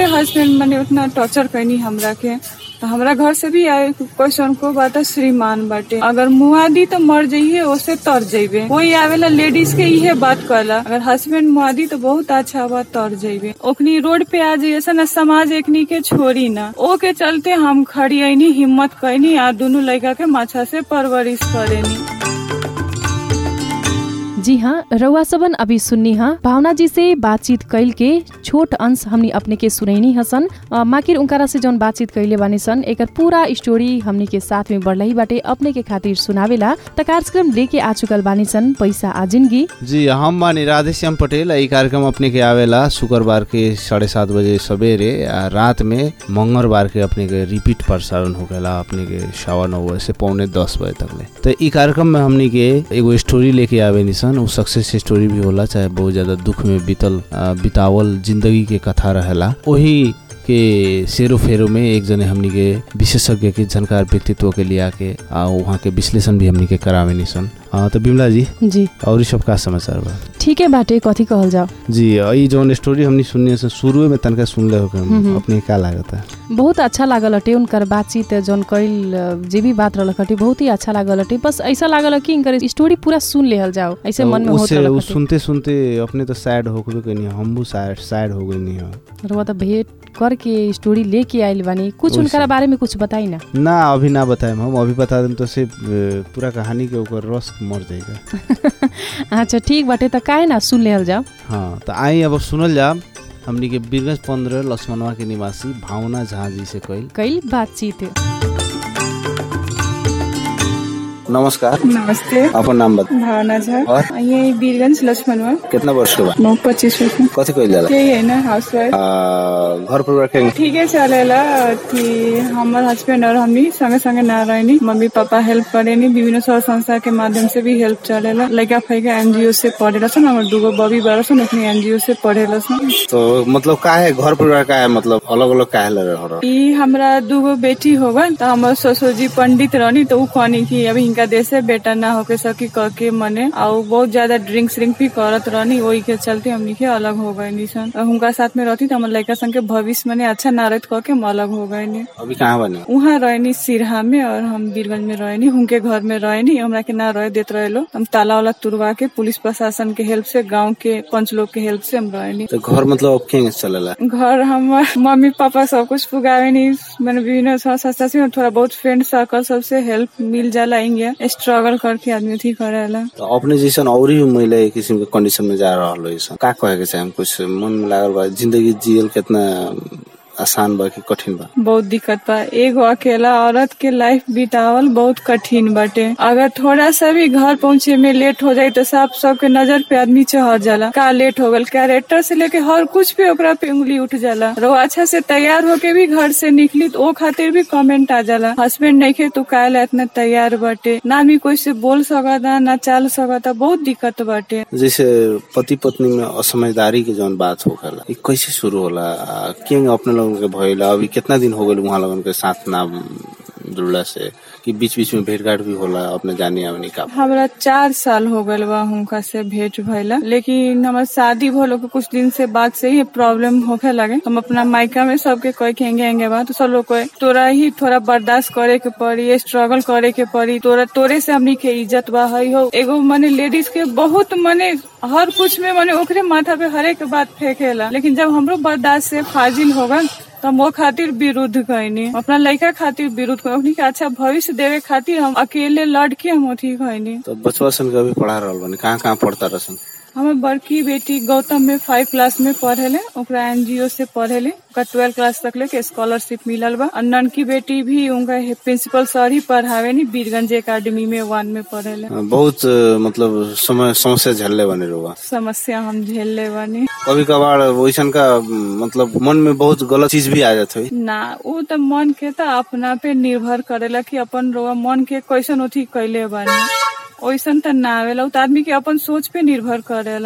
मेरे हस्बैंड मैंने उतना टॉर्चर कैनी हमरा के तो हमरा घर से भी आए क्वेश्चन को बात श्रीमान बाटे अगर मुआदी तो मर जाइए उससे तर जाइबे कोई आवेला लेडीज के इहे बात कहला अगर हस्बैंड मुआदी तो बहुत अच्छा बात तर जाइबे ओखनी रोड पे आ जाइए से ना समाज एकनी के छोड़ी ना ओ के चलते हम खड़ी आईनी हिम्मत कैनी आ दोनों लड़का के माछा से परवरिश करेनी जी हाँ रउआ सबन अभी सुन्नी हाँ भावना जी से बातचीत कैल के छोट अंश हमनी अपने के सुनैनी हसन अ, माकिर उनकारा से जौन बातचीत कैले बानी सन एकर पूरा स्टोरी हमनी के साथ में बढ़लही बाटे अपने के खातिर सुनावेला त कार्यक्रम लेके आ चुकल बानी सन पैसा आ जिंदगी जी हम बानी राधेश्याम पटेल ई कार्यक्रम अपने के आवेला शुक्रबार के साढ़े सात बजे सवेरे आ रात में मंगलबार के अपने के रिपीट प्रसारण होखेला अपने के सवा नौ बजे से पौने दस बजे तक ले तो ई कार्यक्रम में हमनी के एगो स्टोरी लेके आवे निसन उ सक्सेस स्टोरी भी होला चाहे बहुत ज्यादा दुख में बीतल आ, बितावल जिंदगी के कथा रहेला वही के सेरो फेरो में एक जने हमनी के विशेषज्ञ के जानकार व्यक्तित्व के लिया के आ वहाँ के विश्लेषण भी हमनी के करावे निसन आ, तो बिमला जी जी और ई सब का समाचार बा ठीके बाटे कथी कहल जाओ जी ई जौन स्टोरी हमनी सुनने से शुरू में तनका सुनले हो हम्म। अपने का लागत है बहुत अच्छा लागल हटे उनकर बातचीत जौन कैल अ, जे भी बात रहल हटे बहुत ही अच्छा लागल हटे बस ऐसा लागल कि इनकर स्टोरी पूरा सुन लेहल जाओ ऐसे मन में होत उससे रहल उ हटे। सुनते सुनते अपने तो सैड हो गए कनी हम भी सैड सैड हो गए नहीं हो रउआ त भेट करके स्टोरी लेके आइल बानी कुछ ओइसे। उनकरा बारे में कुछ बताई ना ना अभी ना बताएम हम अभी बता देम तो से पूरा कहानी के ऊपर रस मर जाएगा अच्छा ठीक बाटे त काहे ना सुन लेहल जाओ हाँ तो आई अब सुनल जा हमनी के बीरगंज पंद्रह लक्ष्मणवा के निवासी भावना झा जी से कइल कैल बातचीत नमस्कार नमस्ते अपन नाम बता भावना झा और? ये बीरगंज लक्ष्मणवा कितना वर्ष के बा नौ पच्चीस वर्ष में कथी कइल जाला यही है ना हाउस वाइफ घर परिवार के ठीक है चलेला कि हमार हस्बैंड और हमनी संगे संगे ना रहनी मम्मी पापा हेल्प करेनी विभिन्न स्व संस्था के माध्यम से भी हेल्प चलेला लड़का फैका एनजीओ से पढ़ेला सन हमार दूगो बबी बारह सन अपनी एनजीओ से पढ़ेला सन तो मतलब का है घर परिवार का है मतलब अलग अलग का है लग रहा ई हमरा दूगो बेटी होगा तो हमार ससुर जी पंडित रहनी तो उ कहनी कि अभी इनका देश से बेटा ना होके सकी कह के मने और बहुत ज्यादा ड्रिंक्स व्रिंक भी करत रहनी वही के चलते हमनी के अलग हो गए निसन और उनका साथ में रहती तो हमारे लड़का संग के भविष्य मने अच्छा ना रहत कह के हम अलग हो गए नी अभी कहाँ बने उहाँ रहनी सिरहा में और हम बीरगंज में रहनी उनके घर में रहनी हमरा के ना रह देत रहे लोग हम ताला वाला तुरवा के पुलिस प्रशासन के हेल्प से गांव के पंच लोग के हेल्प से हम रहनी तो घर मतलब अब केंगे चलेला घर हमार मम्मी पापा सब कुछ पुगावे नहीं मैंने विभिन्न संस्था से थोड़ा बहुत फ्रेंड सर्कल सबसे हेल्प मिल जाला इंगे स्ट्रगल करके आदमी अथी करेला तो अपने जैसन और ही महिला एक किस्म के कंडीशन में जा रहा हो ऐसा का कहे के चाहे कुछ मन में लागल बा जिंदगी जियल कितना आसान बा कि कठिन बा बहुत दिक्कत बा एगो अकेला औरत के लाइफ बितावल बहुत कठिन बाटे अगर थोड़ा सा भी घर पहुँचे में लेट हो जाए तो साफ सबके नजर पे आदमी चढ़ जाला का लेट हो गल कैरेक्टर से लेके हर कुछ पे ओकरा पे उंगली उठ जाला रो अच्छा से तैयार होके भी घर से निकली तो ओ खातिर भी कमेंट आ जाला हस्बैंड नहीं खे तू काहे इतना तैयार बाटे ना आदमी कोई से बोल सकता ना चाल सकता बहुत दिक्कत बाटे जैसे पति पत्नी में असमझदारी के जौन बात होखेला ई कैसे शुरू होला आ, केंगे अपने लोगन के भइला अभी कितना दिन हो गए वहाँ लोगन के साथ ना जुड़ला से कि बीच बीच में भेंट घाट भी होला अपने जाने आवनी का हमरा चार साल हो गल बा हुनका से भेंट भइला लेकिन हमार शादी भलो के कुछ दिन से बाद से ही प्रॉब्लम होखे लगे हम अपना मायका में सबके कहे के हेंगे हेंगे बा तो सब लोग कहे तोरा ही थोड़ा बर्दाश्त करे के पड़ी स्ट्रगल करे के पड़ी तोरा तोरे से हमनी के इज्जत बा हई हो एगो मने लेडीज के बहुत मने हर कुछ में मने ओकरे माथा पे हरेक बात फेंकेला लेकिन जब हमरो बर्दाश्त से फाजिल होगा तो हम वो खातिर विरुद्ध कहनी अपना लड़का खातिर विरुद्ध कहनी कि अच्छा भविष्य देवे खातिर हम अकेले लड़ के हम अथी कहनी तो बचवा सन के अभी पढ़ा रहल बनी कहाँ कहाँ पढ़ता रसन हमार बड़की बेटी गौतम में फाइव क्लास में पढ़ेले ओकरा एनजीओ से पढ़ेले ओकरा ट्वेल्व क्लास तक ले के स्कॉलरशिप मिलल बा और ननकी बेटी भी उनका प्रिंसिपल सर ही पढ़ावे नी बीरगंज एकेडमी में वन में पढ़ेले बहुत अ, मतलब समय समस्या झेलले बने रहुआ समस्या हम झेलले बानी कभी कभार वैसन का मतलब मन में बहुत गलत चीज भी आ जात हुई ना वो तो मन के तो अपना पे निर्भर करेला कि अपन रोआ मन के कैसन अथी कैले बानी ओइसन त ना आवेला उ त आदमी के अपन सोच पे निर्भर करेला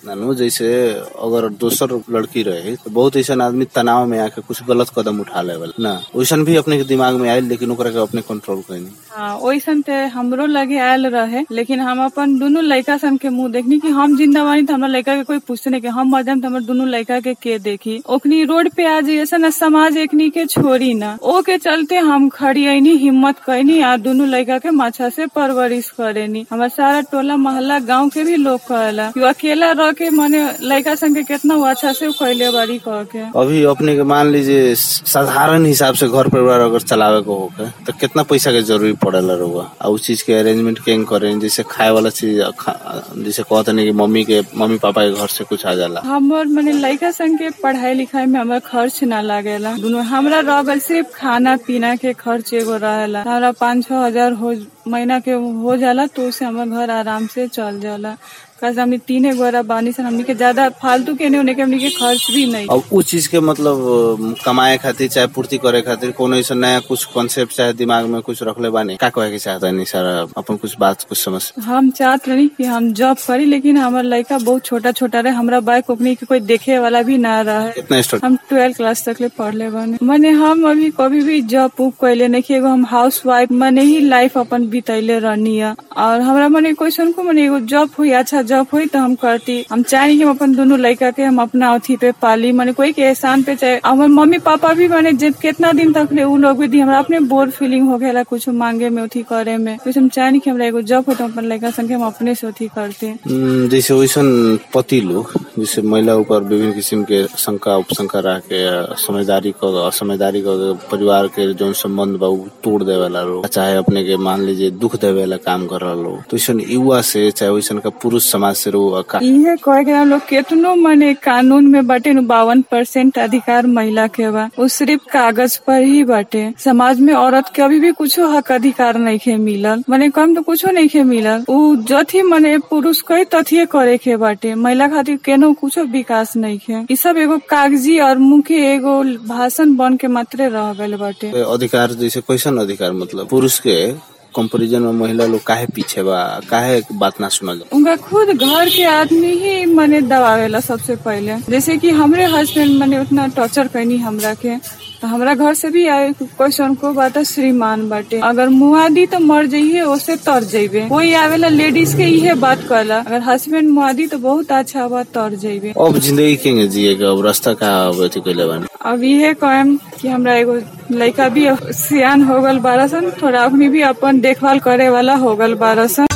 नानू जैसे अगर दोसर लड़की रहे तो बहुत ऐसा आदमी तनाव में आके कुछ गलत कदम उठा लेवल ना वैसन भी अपने के दिमाग में आयल लेकिन ओकरा के अपने कंट्रोल कैनी हाँ ओइसन ते हमरो लगे आयल रहे लेकिन हम अपन दुनू लड़का सन के मुंह देखनी कि हम जिंदा बानी तो हमरा लड़का के कोई पूछते नहीं कि हम मर जाम तो हमर दुनू लड़का के के देखी ओखनी रोड पे आ जाइए सन समाज एकनी के छोड़ी ना ओ के चलते हम खड़ी आईनी हिम्मत कैनी आ दुनू लड़का के माछा से परवरिश करेनी हमार सारा टोला मोहल्ला गांव के भी लोग कहेला कि अकेला रह के मने लड़का सन के कितना वो अच्छा से कैले बारी कह के अभी अपने के मान लीजिए साधारण हिसाब से घर परिवार अगर चलावे को होके तो कितना पैसा के जरूरी पड़ेला रहुआ आ उस चीज के अरेंजमेंट केंग करें जैसे खाए वाला चीज खा- जैसे कहते नहीं कि मम्मी के मम्मी पापा के घर से कुछ आ जाला हमर मने लड़का संग के पढ़ाई लिखाई में हमारा खर्च ना लागेला दुनू हमरा रहल सिर्फ खाना पीना के खर्च एगो रहेला हमरा पाँच छह हजार हो महीना के हो जाला तो उससे हमार घर आराम से चल जाला कैसे हमनी तीने गोरा बानी सन हमनी के ज्यादा फालतू के नहीं होने के हमनी के खर्च भी नहीं अब उस चीज के मतलब अ, कमाए खातिर चाहे पूर्ति करे खातिर कोनो ऐसा नया कुछ कॉन्सेप्ट चाहे दिमाग में कुछ रखले बानी का कहे के चाहता नहीं सारा अपन कुछ बात कुछ समझ हम चाहत रही कि हम जॉब करी लेकिन हमार लड़का बहुत छोटा छोटा रहे हमरा बाइक ओकनी के कोई देखे वाला भी ना रहे कितना स्टडी हम ट्वेल्थ क्लास तक ले पढ़ले बानी मने हम अभी कभी भी जॉब उब कैले नहीं एगो हम हाउस वाइफ मने ही लाइफ अपन बितैले रहनी है और हमरा मने क्वेश्चन को मने एगो जॉब हुई अच्छा जॉब हुई तो हम करती हम चाहें कि हम अपन दोनों लड़का के हम अपना अथी पे पाली मने कोई के एहसान पे चाहे हमारे मम्मी पापा भी मने जब कितना दिन तक ले उ लोग भी दी हमरा अपने बोर फीलिंग हो गया कुछ मांगे में अथी करे में तो हम चाहें कि हमरा एगो जॉब हो तो हम अपन लड़का संगे हम अपने से अथी करते हम्म, जैसे वैसन पति लोग जैसे महिला ऊपर विभिन्न किस्म के शंका उपशंका रह के अ, समझदारी को असमझदारी को परिवार के जो संबंध बा उ तोड़ देवेला लोग चाहे अपने के मान लीजिए दुख देवेला काम कर रहा लोग तो वैसन युवा से चाहे वैसन का पुरुष समाज से रो का इहे कहे के हम लोग केतनो मने कानून में बाटे नु बावन परसेंट अधिकार महिला के बा वो सिर्फ कागज पर ही बाटे समाज में औरत के अभी भी कुछो हक अधिकार नहीं के मिलल मने कम तो कुछो नहीं के मिलल उ जथी मने पुरुष कई तथिये करे के बाटे महिला खातिर केनो कुछो विकास नहीं के ई सब एगो कागजी और मुख्य एगो भाषण बन के मात्रे रह गए बाटे अधिकार जैसे कैसन अधिकार मतलब पुरुष के कंपेरिजन में महिला लोग काहे पीछे बा काहे बात ना सुनल जा उनका खुद घर के आदमी ही मने दबावेला सबसे पहले जैसे कि हमरे हस्बैंड मने उतना टॉर्चर कैनी हमरा के तो हमरा घर से भी आए क्वेश्चन को बात श्रीमान बाटे अगर मुआदी तो मर जाइए उससे तर जाइबे कोई आवेला लेडीज के इहे बात कहला अगर हस्बैंड मुआदी तो बहुत अच्छा बात तर जाइबे अब जिंदगी केंगे जिए के अब रास्ता का अब अथी कैले बानी अब इहे कहम कि हमरा एगो लड़का भी सियान हो गल बारह सन थोड़ा अपनी भी अपन देखभाल करे वाला हो गल बारह सन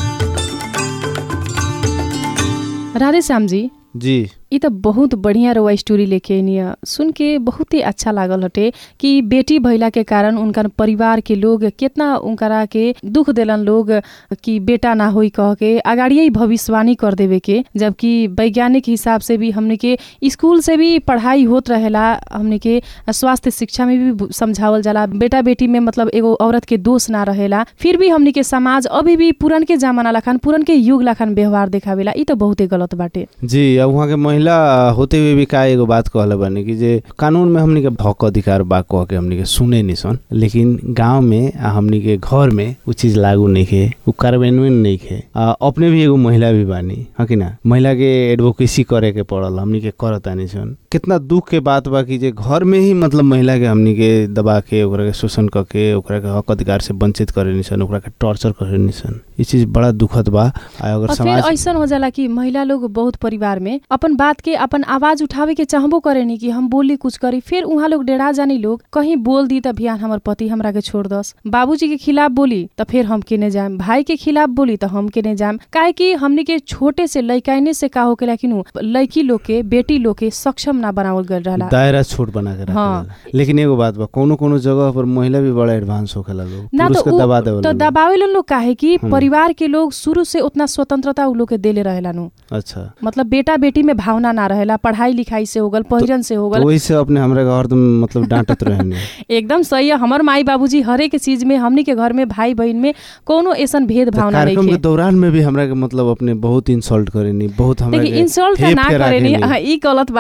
राधे श्याम जी जी ई त बहुत बढ़िया रउआ स्टोरी लेके अनिया सुन के बहुत ही अच्छा लागल हटे कि बेटी भइला के कारण उनकर परिवार के लोग कितना उनकरा के दुख देलन लोग कि बेटा ना होई कह के अगाड़िए ही भविष्यवाणी कर देवे के जबकि वैज्ञानिक हिसाब से भी हमने के स्कूल से भी पढ़ाई होत रहेला हमने के स्वास्थ्य शिक्षा में भी समझावल जाला बेटा बेटी में मतलब एगो औरत के दोष ना रहेला फिर भी हमने के समाज अभी भी पुरन के जमाना लखन पुरन के युग लखन व्यवहार देखावेला ई त बहुते गलत बाटे जी अब वहाँ के महिला होते हुए भी का एगो बात कहले बानी कि जे कानून में हमनी के हक अधिकार बा कह के हमनी के सुने नहीं सन लेकिन गांव में आ हमनी के घर में उ चीज लागू नहीं खे उ कार्यान्वयन नहीं खे आ, अपने भी एगो महिला भी बानी है कि ना महिला के एडवोकेसी करे के पड़ल हमनी के करतानी सन कितना दुख के बात बा कि जे घर में ही मतलब महिला के हमनी के दबा के ओकरा के शोषण करके ओकरा के हक अधिकार से वंचित करे नहीं सन ओकरा के टॉर्चर करे नहीं सन ये चीज बड़ा दुखद बा आ अगर और फिर समाज ऐसन हो जाला कि महिला लोग बहुत परिवार में अपन बात के अपन आवाज उठावे के चाहबो करेनी कि हम बोली कुछ करी फिर उहाँ लोग डेरा जानी लोग कहीं बोल दी त बिहान हमर पति हमरा के छोड़ दस बाबूजी के खिलाफ बोली त फिर हम केने जाम भाई के खिलाफ बोली त हम केने जाम काहे कि हमनी के छोटे से लइकाइने से का होकेला कि नु लइकी लोग के बेटी लोग के सक्षम ना बनावल गल रहला दायरा छोट बना के हाँ। रखेला लेकिन एगो बात बा कोनो कोनो जगह पर महिला भी बड़ा एडवांस होखेला लोग ना पुरुष तो के उ- दबा देवल तो दबावेलन लोग काहे कि हम्म। परिवार के लोग शुरू से उतना स्वतंत्रता उ लोग के देले रहेला नु अच्छा मतलब बेटा बेटी में भावना ना रहेला पढ़ाई लिखाई से होगल पहिरन से तो होगल वही से अपने हमरा के हरदम मतलब डांटत रहने एकदम सही है हमर माई बाबूजी हरेक चीज में हमनी के घर में भाई बहन में कोनो ऐसन भेद तो भावना कार्यक्रम नहीं के दौरान में भी हमरा के मतलब अपने बहुत इंसल्ट करेनी बहुत हमरा देखिए के इंसल्ट हेप ना के करेनी राखेनी। हाँ, ई गलत बात हटे इंसल्ट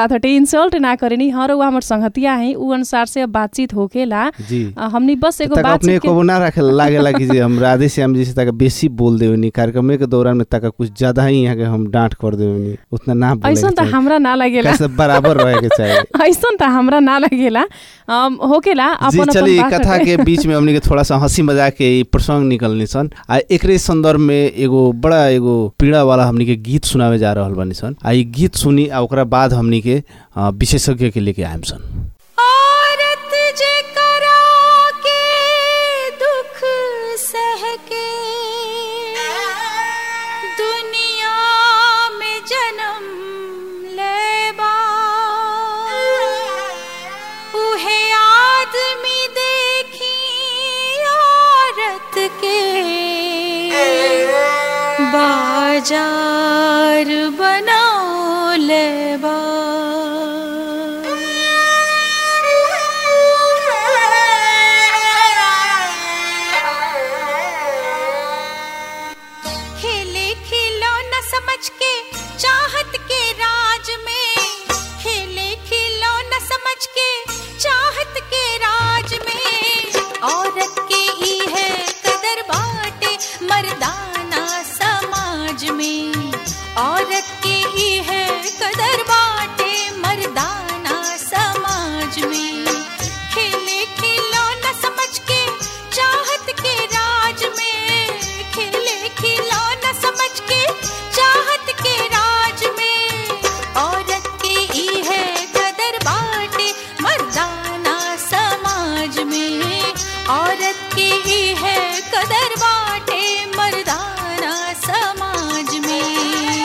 इंसल्ट ना करेनी हर वो हमर संगतिया है उ अनुसार से अब बातचीत होकेला जी अ, हमनी बस एगो तक अपने बातचीत के को ना रखे लागेला कि जे हम राधे श्याम जी से तक बेसी बोल देवनी कार्यक्रम के दौरान में तक कुछ ज्यादा ही यहाँ के हम डांट कर देवनी उतना ना बोले ऐसन त हमरा ना लागेला कैसे बराबर रहे के चाहिए ऐसन त हमरा ना लागेला अम, होकेला जी अपन चलिए अपन बात कथा हटे। के बीच में हमनी के थोड़ा सा हंसी मजाक के ई प्रसंग निकलनी सन आ एकरे संदर्भ में एगो बड़ा एगो पीड़ा वाला हमनी के गीत सुनावे जा रहल बानी सन आ ई गीत सुनी आ ओकरा बाद हमनी के अ, विशेषज्ञ के लेके आएम सन औरत जे करा के दुख सह के दुनिया में जन्म लेबा उहे आदमी देखी औरत के बाजार बना लेबा खेले खिलो न समझ के चाहत के राज में खेले खिलो न समझ के चाहत के राज में औरत के ही है कदर बाटे मर्दाना समाज में औरत के ही है कदर बाटे मर्दाना समाज में खेले खिलो न समझ के चाहत के राज में खेले खिलो न समझ के चाहत के राज में औरत के ही है कदर बाटे मर्दाना समाज में औरत के ही है कदर बाटे मर्दाना समाज में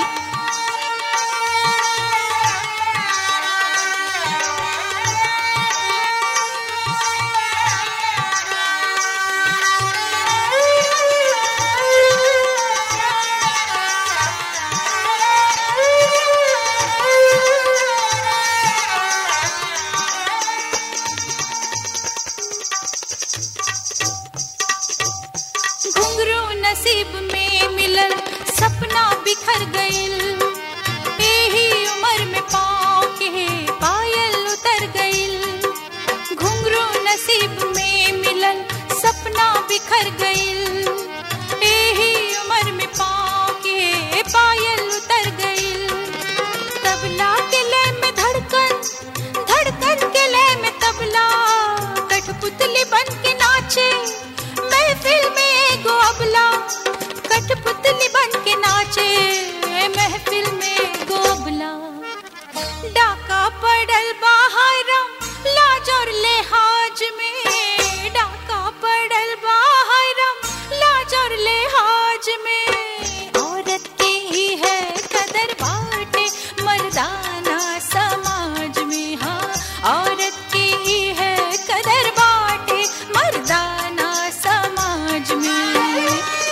घुंघरू नसीब में मिलल सपना बिखर गइल एही उम्र में पाँव के पायल उतर गइल घुंघरू नसीब में मिलल सपना बिखर गइल एही उम्र में पाँव के पायल उतर गइल तबला के लय में धड़कन धड़कन के लय में तबला कठपुतली बन के नाचे महफिल में एगो अबला कठपुतली बन के नाचे महफिल में एगो अबला डाका पड़ल बाहरम लाज और लिहाज में डाका पड़ल बाहरम लाज और लिहाज में औरत के ही है कदर बाटे मर्दाना समाज में हाँ औरत की ही है कदर बाटे मर्दाना समाज में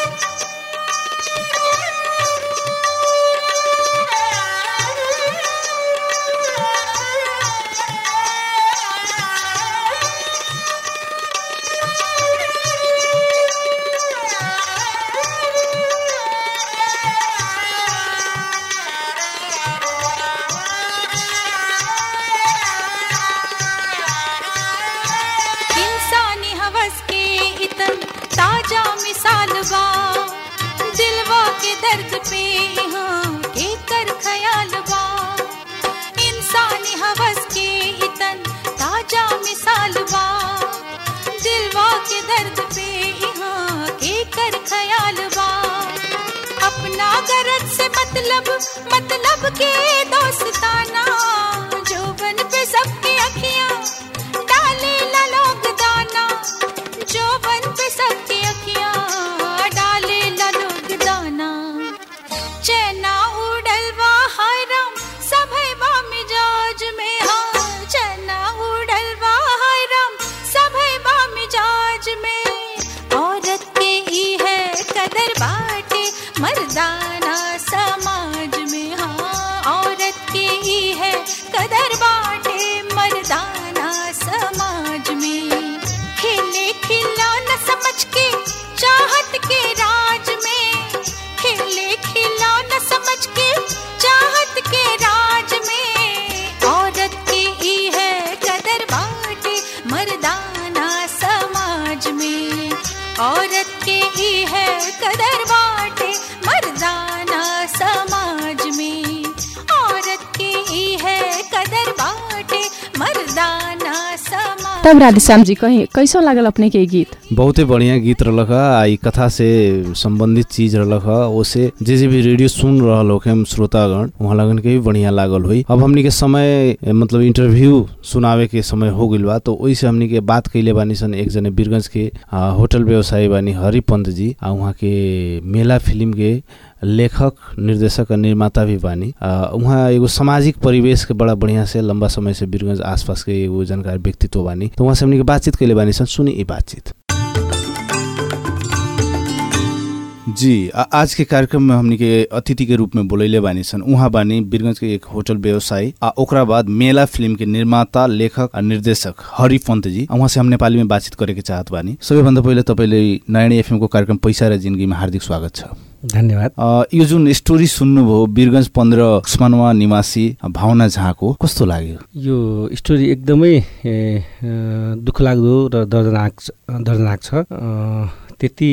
इंसानी हवस के इतन ताजा मिसाल बा दिलवा के दर्द पे यहाँ के कर ख्याल बा इंसानी हवस के इतन ताजा मिसाल बा दिलवा के दर्द पे यहाँ के कर ख्याल बा अपना गरज से मतलब मतलब के दोस्ताना जोबन पे सबकी अखियां डाले ला लोग दाना जोबन पे सबकी अखियां डाले ला लोग दाना चैना उड़ल हरम सभे बा मिजाज में हाँ चैना उड़ल हरम सभे बा मिजाज में औरत के ही है कदर बाटे मर्दाना समाज में हाँ औरत के ही है कदर बाटे मर्दाना समाज में खेले खिला न समझ के चाहत के राज में खेले खिला न समझ के चाहत के राज में औरत ई है कदर बाटे मर्दाना समाज में औरत के ई है कदर बाटे मर्दाना समाज तब राधेश्याम जी कहीं कैसो लागल अपने के ई गीत बहुते बढ़िया गीत रहलक ह आ ई कथा से संबंधित चीज रहलक ह ओसे जे जे भी रेडियो सुन रहल होखे हम श्रोतागण वहाँ लगन के भी बढ़िया लागल होई अब हमनी के समय ए, मतलब इंटरव्यू सुनावे के समय हो गइल बा तो ओइसे हमनी के बात कइले बानी सन एक जने बीरगंज के आ, होटल व्यवसायी बानी हरिपंत जी आ उहाँ के मेला फिल्म के लेखक निर्देशक आ निर्माता भी बानी आ, उहाँ एगो सामाजिक परिवेश के बड़ा बढ़िया से लंबा समय से बीरगंज आसपास के एगो जानकार व्यक्तित्व बानी तो उहाँ से हमनी के बातचीत कइले बानी सन सुनी ई बातचीत जी आ, आज के कार्यक्रम में हमनी के अतिथि के रूप में बोलैले बानी सन उहाँ बानी बीरगंज के एक होटल व्यवसायी आ ओकरा बाद मेला फिल्म के निर्माता लेखक आ निर्देशक हरि पन्त जी आ उहाँ से हम नेपाली में बातचीत करे के चाहत बानी सबैभन्दा पहिले तपाईँले नयाँ एफएम को कार्यक्रम पैसा र जिन्दगीमा हार्दिक स्वागत छ धन्यवाद अ, यो जुन स्टोरी सुन्नुभयो वीरगंज पन्ध्र उस्मानवा निवासी भावना झाको कस्तो लाग्यो यो स्टोरी एकदमै ए, अ, दुःखलाग्दो र दर्दनाक छ- दर्दनाक छ अ, त्यति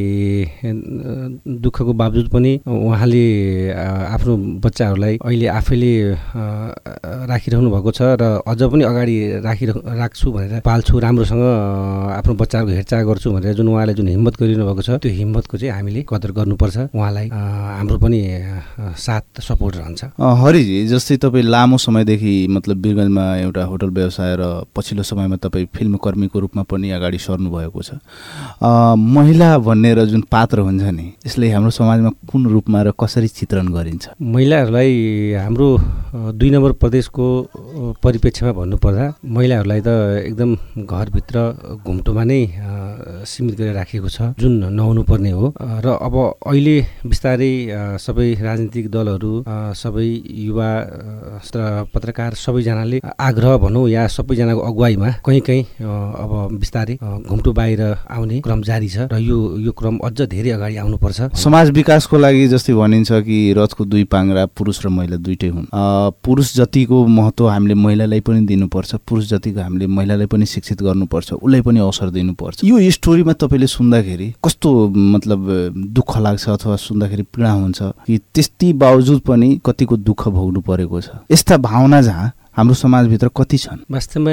अ, दुःखको बावजुद पनि उहाँले अ, आफ्नो बच्चाहरूलाई अहिले आफैले अ, राखिरहनु भएको छ र अझ पनि अगाडि राखिरह राख्छु भनेर पाल्छु राम्रोसँग अ, आफ्नो बच्चाहरूको हेरचाह गर्छु भनेर जुन उहाँले जुन हिम्मत गरिरहनु भएको छ त्यो हिम्मतको चाहिँ हामीले कदर गर्नुपर्छ उहाँलाई अ, हाम्रो पनि अ, साथ सपोर्ट रहन्छ अ, हरिजी जस्तै तपाईँ लामो समयदेखि मतलब वीरगन्जमा एउटा होटल व्यवसाय र पछिल्लो समयमा तपाईँ फिल्मकर्मीको रूपमा पनि अगाडि सर्नु भएको छ अ, महिला भनेर जुन पात्र हुन्छ नि यसले हाम्रो समाजमा कुन रूपमा र कसरी चित्रण गरिन्छ महिलाहरूलाई हाम्रो अ, दुई नम्बर प्रदेशको अ, परिप्रेक्ष्यमा भन्नुपर्दा महिलाहरूलाई त एकदम घरभित्र घुम्टोमा नै अ, सीमित गरेर राखिएको छ जुन नहुनु पर्ने हो अ, र अब अहिले बिस्तारै अ, सबै राजनीतिक दलहरू अ, सबै युवा अ, र पत्रकार सबैजनाले आग्रह भनौँ या सबैजनाको अगुवाईमा कहीँ कहीँ अ, अब बिस्तारै अ, घुम्टो बाहिर आउने क्रम जारी छ र यो यो क्रम अझ धेरै अगाडि आउनुपर्छ समाज विकासको लागि जस्तै भनिन्छ कि रथको दुई पाङ्रा पुरुष र महिला दुइटै हुन् अ, पुरुष जतिको महत्त्व हामीले महिलालाई पनि दिनुपर्छ पुरुष जतिको हामीले महिलालाई पनि शिक्षित गर्नुपर्छ उसलाई पनि अवसर दिनुपर्छ यो स्टोरीमा तपाईँले सुन्दाखेरि कस्तो मतलब दुःख लाग्छ अथवा सुन्दाखेरि पीडा हुन्छ कि त्यति बावजुद पनि कतिको दुःख भोग्नु परेको छ यस्ता भावना जहाँ हाम्रो समाजभित्र कति छन् वास्तवमा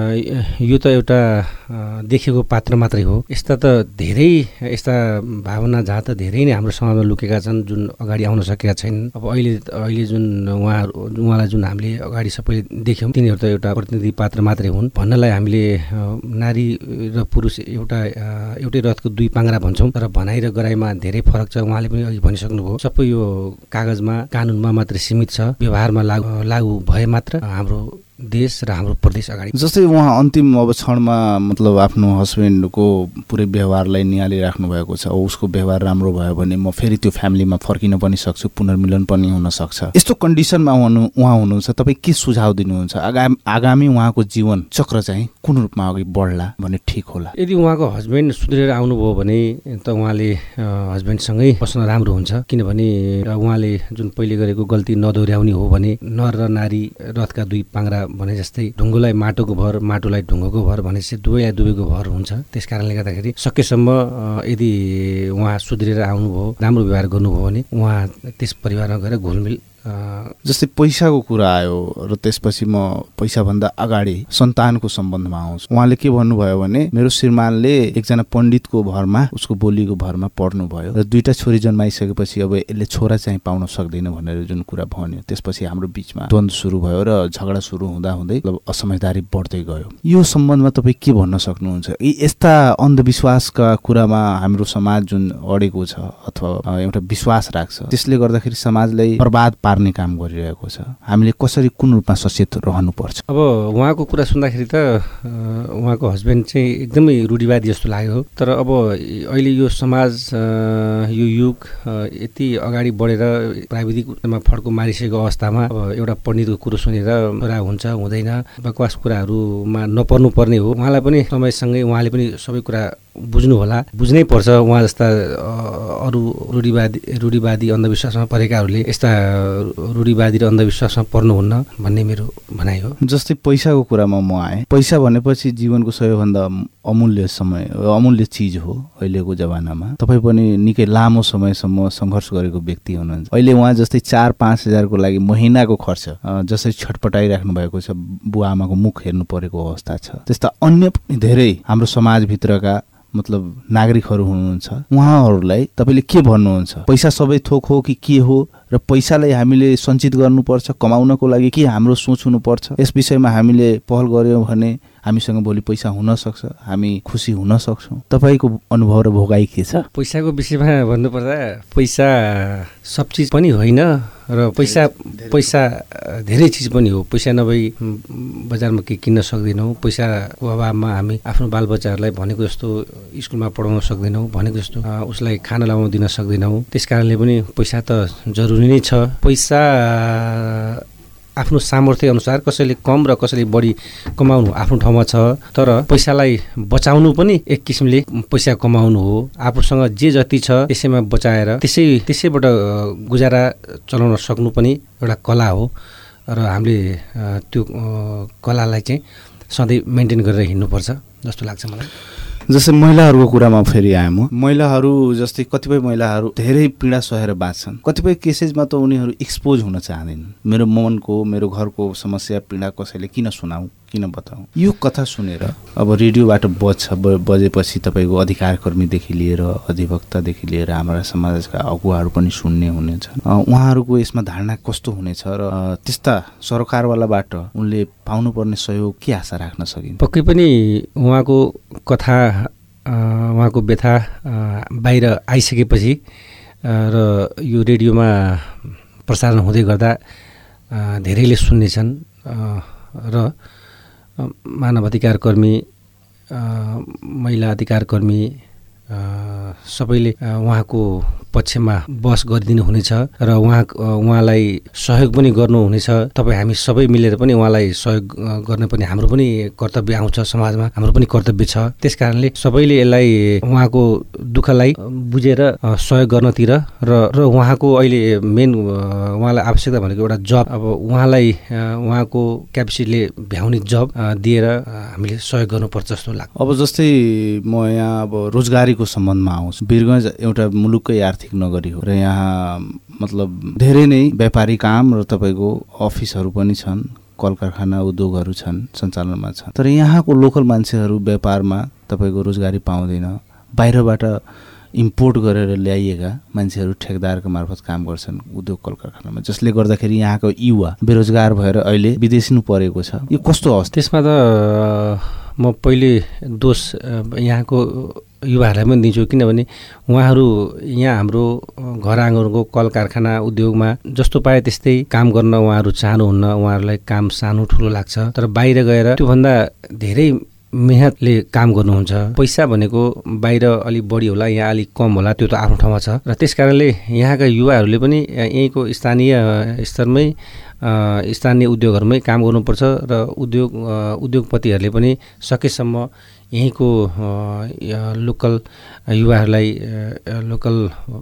अ, यो त एउटा अ, देखेको पात्र मात्रै हो यस्ता त धेरै यस्ता भावना जहाँ त धेरै नै हाम्रो समाजमा लुकेका छन् जुन अगाडि आउन सकेका छैनन् अब अहिले अहिले जुन उहाँहरू उहाँलाई जुन हामीले अगाडि सबैले देख्यौँ तिनीहरू त एउटा प्रतिनिधि पात्र मात्रै हुन् भन्नलाई हामीले अ, नारी र पुरुष एउटा अ, एउटै रथको दुई पाङ्रा भन्छौँ तर भनाइ र गराइमा धेरै फरक छ उहाँले पनि अघि भनिसक्नुभयो सबै यो कागजमा कानुनमा मात्रै सीमित छ व्यवहारमा लागु लागु भए मात्र हाम्रो देश र हाम्रो प्रदेश अगाडि जस्तै उहाँ अन्तिम अब क्षणमा मतलब आफ्नो हस्बेन्डको पुरै व्यवहारलाई निहालिराख्नु भएको छ अब उसको व्यवहार राम्रो भयो भने म फेरि त्यो फ्यामिलीमा फर्किन पनि सक्छु पुनर्मिलन पनि हुन सक्छ यस्तो कन्डिसनमा हुनु उहाँ हुनुहुन्छ तपाईँ के सुझाव दिनुहुन्छ आगामी आगामी उहाँको जीवन चक्र चाहिँ कुन रूपमा अघि बढ्ला भने ठिक होला यदि उहाँको हस्बेन्ड सुध्रेर आउनुभयो भने त उहाँले अ, हस्बेन्डसँगै बस्न राम्रो हुन्छ किनभने अ, उहाँले जुन पहिले गरेको गल्ती नदोहोऱ्याउने हो भने नर र नारी रथका दुई पाङ्रा भने जस्तै ढुङ्गोलाई माटोको भर माटोलाई ढुङ्गोको भर भनेपछि दुवैलाई दुवैको भर हुन्छ त्यस कारणले गर्दाखेरि सकेसम्म अ, यदि उहाँ सुध्रेर आउनुभयो राम्रो व्यवहार गर्नुभयो भने उहाँ त्यस परिवारमा गएर घुलमिल अ, जस्तै पैसाको कुरा आयो र त्यसपछि म पैसाभन्दा अगाडि सन्तानको सम्बन्धमा आउँछु उहाँले के भन्नुभयो भने मेरो श्रीमानले एकजना पण्डितको भरमा उसको बोलीको भरमा पढ्नुभयो र दुईटा छोरी जन्माइसकेपछि अब यसले छोरा चाहिँ पाउन सक्दैन भनेर जुन कुरा भन्यो त्यसपछि हाम्रो बिचमा द्वन्द्व सुरु भयो र झगडा सुरु हुँदा हुँदै मतलब असमझदारी बढ्दै गयो यो सम्बन्धमा तपाईँ के भन्न सक्नुहुन्छ यी यस्ता अन्धविश्वासका कुरामा हाम्रो समाज जुन अडेको छ अथवा अ, एउटा विश्वास राख्छ त्यसले गर्दाखेरि समाजलाई बर्बाद पार्ने काम गरिरहेको छ हामीले कसरी कुन रूपमा सचेत रहनुपर्छ अब उहाँको कुरा सुन्दाखेरि त अ, उहाँको हस्बेन्ड चाहिँ एकदमै रूढिवादी जस्तो लाग्यो तर अब अहिले यो समाज अ, यो युग अ, यति अगाडि बढेर प्राविधिक रूपमा फड्को मारिसकेको अवस्थामा अब एउटा पण्डितको कुरो सुनेर छोरा हुन्छ हुँदैन बकवास कुराहरूमा नपर्नु पर्ने हो उहाँलाई पनि समयसँगै उहाँले पनि सबै कुरा बुझ्नु होला बुझ्नै पर्छ उहाँ जस्ता अ, अरू रूढिवादी रूढिवादी अन्धविश्वासमा परेकाहरूले यस्ता रूढिवादी र अन्धविश्वासमा पर्नुहुन्न भन्ने मेरो भनाइ हो जस्तै पैसाको कुरामा म आएँ पैसा भनेपछि जीवनको सबैभन्दा अमूल्य समय अमूल्य चिज हो अहिलेको जमानामा तपाईँ पनि निकै लामो समयसम्म सङ्घर्ष गरेको व्यक्ति हुनुहुन्छ अहिले उहाँ जस्तै चार पाँच हजारको लागि महिनाको खर्च अ, जसरी छटपटाइराख्नु भएको छ बुवा आमाको मुख हेर्नु परेको अवस्था छ त्यस्ता अन्य पनि धेरै हाम्रो समाजभित्रका मतलब नागरिकहरू हुनुहुन्छ उहाँहरूलाई तपाईँले के भन्नुहुन्छ पैसा सबै थोक हो कि के हो र पैसालाई हामीले सञ्चित गर्नुपर्छ कमाउनको लागि के हाम्रो सोच हुनुपर्छ यस विषयमा हामीले पहल गऱ्यौँ भने हामीसँग भोलि पैसा हुन सक्छ हामी खुसी हुन सक्छौँ तपाईँको अनुभव र भोगाई के छ पैसाको विषयमा भन्नुपर्दा पैसा सब चिज पनि होइन र पैसा पैसा अ, धेरै चिज पनि हो पैसा नभई म, बजारमा के किन्न सक्दैनौँ पैसाको अभावमा हामी आफ्नो बालबच्चाहरूलाई भनेको जस्तो स्कुलमा पढाउन सक्दैनौँ भनेको जस्तो अ, उसलाई खाना लगाउन दिन सक्दैनौँ त्यस कारणले पनि पैसा त जरुरी नै छ पैसा आफ्नो सामर्थ्य अनुसार कसैले कम र कसैले बढी कमाउनु आफ्नो ठाउँमा छ तर पैसालाई बचाउनु पनि एक किसिमले पैसा कमाउनु हो आफूसँग जे जति छ त्यसैमा बचाएर त्यसै त्यसैबाट अ, गुजारा चलाउन सक्नु पनि एउटा कला हो र हामीले अ, त्यो अ, कलालाई चाहिँ सधैँ मेन्टेन गरेर हिँड्नुपर्छ जस्तो लाग्छ मलाई जस्तै महिलाहरूको कुरामा फेरि आएँ म महिलाहरू जस्तै कतिपय महिलाहरू धेरै पीडा सहेर बाँच्छन् कतिपय केसेसमा त उनीहरू एक्सपोज हुन चाहँदैनन् मेरो मनको मेरो घरको समस्या पीडा कसैले किन सुनाऊ किन बताऊ यो कथा सुनेर अब रेडियोबाट बज्छ ब- बजेपछि तपाईँको अधिकारकर्मीदेखि लिएर अधिवक्तादेखि लिएर हाम्रा समाजका अगुवाहरू पनि सुन्ने हुनेछन् अ, उहाँहरूको यसमा धारणा कस्तो हुनेछ र अ, त्यस्ता सरकारवालाबाट उनले पाउनुपर्ने सहयोग के आशा राख्न सकिन्छ पक्कै पनि उहाँको कथा अ, उहाँको व्यथा अ, बाहिर आइसकेपछि अ, र यो रेडियोमा प्रसारण हुँदै गर्दा अ, धेरैले सुन्नेछन् अ, र अ, मानव अधिकार कर्मी अ, महिला अधिकार कर्मी अ, सबैले अ, उहाँको पक्षमा बस गरिदिनु हुनेछ र उहाँ उहाँलाई सहयोग पनि गर्नुहुनेछ तपाईँ हामी सबै मिलेर पनि उहाँलाई सहयोग अ, गर्न पनि हाम्रो पनि कर्तव्य आउँछ समाजमा हाम्रो पनि कर्तव्य छ त्यस कारणले सबैले यसलाई उहाँको दुःखलाई अ, बुझेर अ, सहयोग गर्नतिर र र उहाँको अहिले मेन अ, उहाँलाई आवश्यकता भनेको एउटा जब अब उहाँलाई अ, उहाँको क्यापेसिटीले भ्याउने जब अ, दिएर अ, हामीले सहयोग गर्नुपर्छ जस्तो लाग्छ अब जस्तै म यहाँ अब रोजगारीको सम्बन्धमा आउँछु वीरगञ्ज एउटा मुलुककै आर्थिक नगरी हो र यहाँ मतलब धेरै नै व्यापारी काम र तपाईँको अफिसहरू पनि छन् कल कारखाना उद्योगहरू छन् सञ्चालनमा छन् तर यहाँको लोकल मान्छेहरू व्यापारमा तपाईँको रोजगारी पाउँदैन बाहिरबाट इम्पोर्ट गरेर ल्याइएका मान्छेहरू ठेकदारको मार्फत काम गर्छन् उद्योग कल कारखानामा जसले गर्दाखेरि यहाँको युवा बेरोजगार भएर अहिले विदेशिनु परेको छ यो कस्तो अवस्था त्यसमा त अ, म पहिले दोष अ, यहाँको युवाहरूलाई पनि दिन्छु किनभने उहाँहरू यहाँ हाम्रो अ, घर आँगनको कल कारखाना उद्योगमा जस्तो पाए त्यस्तै काम गर्न उहाँहरू चाहनुहुन्न उहाँहरूलाई काम सानो ठुलो लाग्छ तर बाहिर गएर त्योभन्दा धेरै मेहनतले काम गर्नुहुन्छ पैसा भनेको बाहिर अलिक बढी होला यहाँ अलिक कम होला त्यो त आफ्नो ठाउँमा छ र त्यस कारणले यहाँका युवाहरूले पनि अ, यहीँको स्थानीय अ, स्तरमै अ, स्थानीय उद्योगहरूमै काम गर्नुपर्छ र उद्योग अ, उद्योगपतिहरूले पनि सकेसम्म यहीँको अ, य- लोकल युवाहरूलाई अ, लोकल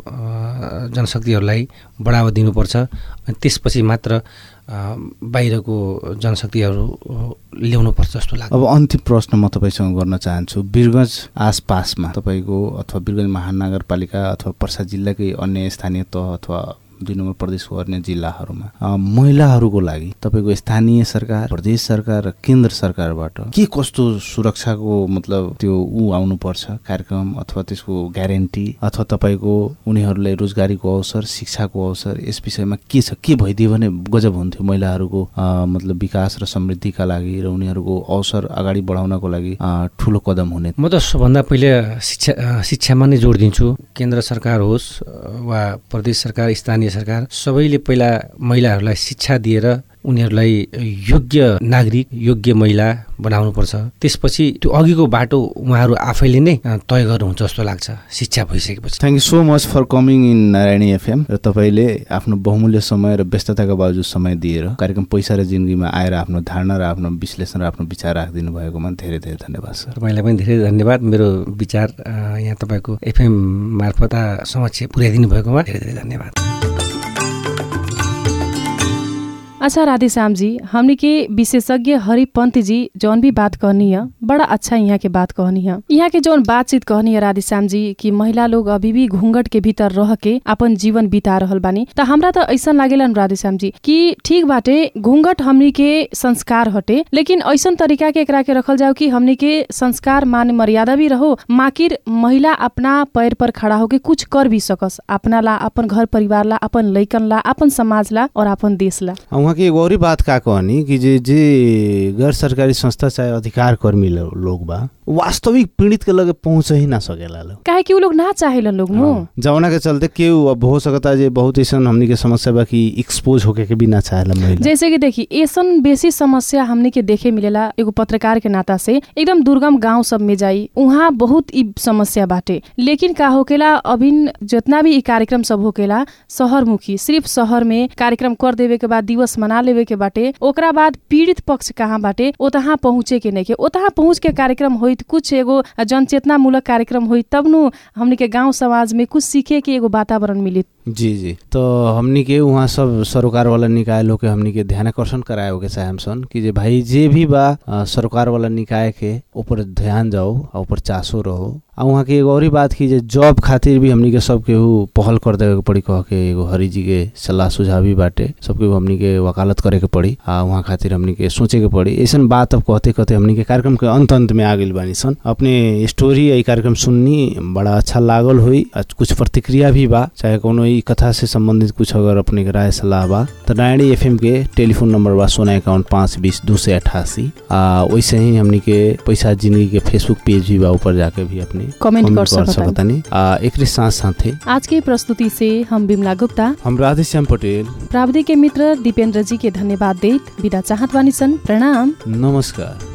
अ, जनशक्तिहरूलाई बढावा दिनुपर्छ अनि त्यसपछि मात्र अ, बाहिरको जनशक्तिहरू अ, ल्याउनुपर्छ जस्तो लाग्छ अब अन्तिम प्रश्न म तपाईँसँग गर्न चाहन्छु वीरगञ्ज आसपासमा तपाईँको अथवा वीरगञ्ज महानगरपालिका अथवा पर्सा जिल्लाकै अन्य स्थानीय तह अथवा दुई नम्बर प्रदेशको अन्य जिल्लाहरूमा अ, महिलाहरूको लागि तपाईँको स्थानीय सरकार प्रदेश सरकार र केन्द्र सरकारबाट के कस्तो सुरक्षाको मतलब त्यो ऊ आउनुपर्छ कार्यक्रम अथवा त्यसको ग्यारेन्टी अथवा तपाईँको उनीहरूलाई रोजगारीको अवसर शिक्षाको अवसर यस विषयमा के छ के भइदियो भने गजब हुन्थ्यो महिलाहरूको अ, मतलब विकास र समृद्धिका लागि र उनीहरूको अवसर अगाडि बढाउनको लागि अ, ठुलो कदम हुने म त सबभन्दा पहिले शिक्षा अ, शिक्षामा नै जोड दिन्छु केन्द्र सरकार होस् अ, वा प्रदेश सरकार स्थानीय सरकार सबैले पहिला महिलाहरूलाई शिक्षा दिएर उनीहरूलाई योग्य नागरिक योग्य महिला बनाउनुपर्छ त्यसपछि त्यो अघिको बाटो उहाँहरू आफैले नै अ, तय गर्नुहुन्छ जस्तो लाग्छ शिक्षा भइसकेपछि thank you so much for coming in Narayani FM र तपाईँले आफ्नो बहुमूल्य समय र व्यस्तताका बावजुद समय दिएर कार्यक्रम पैसा र जिन्दगीमा आएर आफ्नो धारणा र आफ्नो विश्लेषण र आफ्नो विचार राखिदिनु भएकोमा धेरै धेरै धन्यवाद सर तपाईँलाई पनि धेरै धन्यवाद मेरो विचार अ, यहाँ तपाईँको एफएम मार्फत समक्ष पुर्याइदिनु भएकोमा धेरै धेरै धन्यवाद अच्छा राधेश्याम जी हमनी के विशेषज्ञ हरिपंत जी जौन भी बात कहनी है बड़ा अच्छा यहाँ के बात कहनी है यहाँ के जौन बातचीत कहनी है राधेश्याम जी कि महिला लोग अभी भी घूंघट के भीतर रह के अपन जीवन बिता रहल बानी त हमरा त ऐसन लागेला न राधेश्याम जी कि ठीक बाटे घूंघट हमनी के संस्कार हटे लेकिन ऐसन तरीका के एकरा के रखल जाओ कि हमनी के संस्कार मान मर्यादा भी रहो माकिर महिला अपना पैर पर खड़ा होके कुछ कर भी सकस अपना ला अपन घर परिवार ला अपन लैकन ला अपन समाज ला और अपन देश ला आ, उहाँ के एगो औरी बात का कहनी कि जे जे गैर सरकारी संस्था चाहे अधिकार कर्मी लो- लोग बा वास्तविक पीड़ित के लगे पहुँच ही ना सकेला लोग काहे कि उ लोग ना चाहेलन लोग नु हाँ, जवना के चलते केहू अब हो सकता जे बहुत ऐसा हमनी के समस्या बा कि एक्सपोज होके के भी ना चाहेला महिला जैसे कि देखी ऐसन बेसी समस्या हमने के देखे मिलेला एगो पत्रकार के नाता से एकदम दुर्गम गांव सब में जाई उहाँ बहुत ई समस्या बाटे लेकिन का होकेला अभिन जितना भी ई कार्यक्रम सब होकेला शहर मुखी सिर्फ शहर में कार्यक्रम कर देवे के बाद दिवस मना लेवे के बाटे ओकरा बाद पीड़ित पक्ष कहाँ बाटे ओतहाँ पहुँचे के नहीं के ओतहाँ पहुँच के कार्यक्रम होइत कुछ एगो जनचेतना मूलक कार्यक्रम होइत तब नु हमने के गांव समाज में कुछ सीखे के एगो वातावरण मिली जी जी तो हमनी के वहाँ सब सरोकार वाला निकाय लोग के हमनी के ध्यान आकर्षण कराए हो के चाहे हम सन कि जे भाई जे भी बा अ, सरोकार वाला निकाय के ऊपर ध्यान जाओ आ ऊपर चासो रहो आ वहाँ के एगो औरी बात की जे जॉब खातिर भी हमनी के सब केहू पहल कर देवे के पड़ी कह के एगो हरि जी के सलाह सुझाव भी बाटे सब केहू हमनी के वकालत करे के पड़ी आ वहाँ खातिर हमनी के सोचे के पड़ी ऐसन बात अब कहते कहते हमनी के कार्यक्रम के अंत अंत में आ गइल बानी सन अपने स्टोरी या ई कार्यक्रम सुननी बड़ा अच्छा लागल हुई आ कुछ प्रतिक्रिया भी बा चाहे कोनो ई कथा से संबंधित कुछ अगर अपने के राय सलाह बा तो नारायणी एफएम के टेलीफोन नंबर बा सोना अकाउंट पाँच बीस दू सौ अठासी आ वैसे ही हमनी के पैसा जिंदगी के फेसबुक पेज भी बा ऊपर जाके भी अपने कमेंट कर कर सकता सकतानी आ एकरे साथ साथे आज के प्रस्तुति से हम बिमला गुप्ता हम राधेश्याम पटेल प्राविधिक के मित्र दिपेन्द्र जी के धन्यवाद देत विदा चाहत बानी सन प्रणाम नमस्कार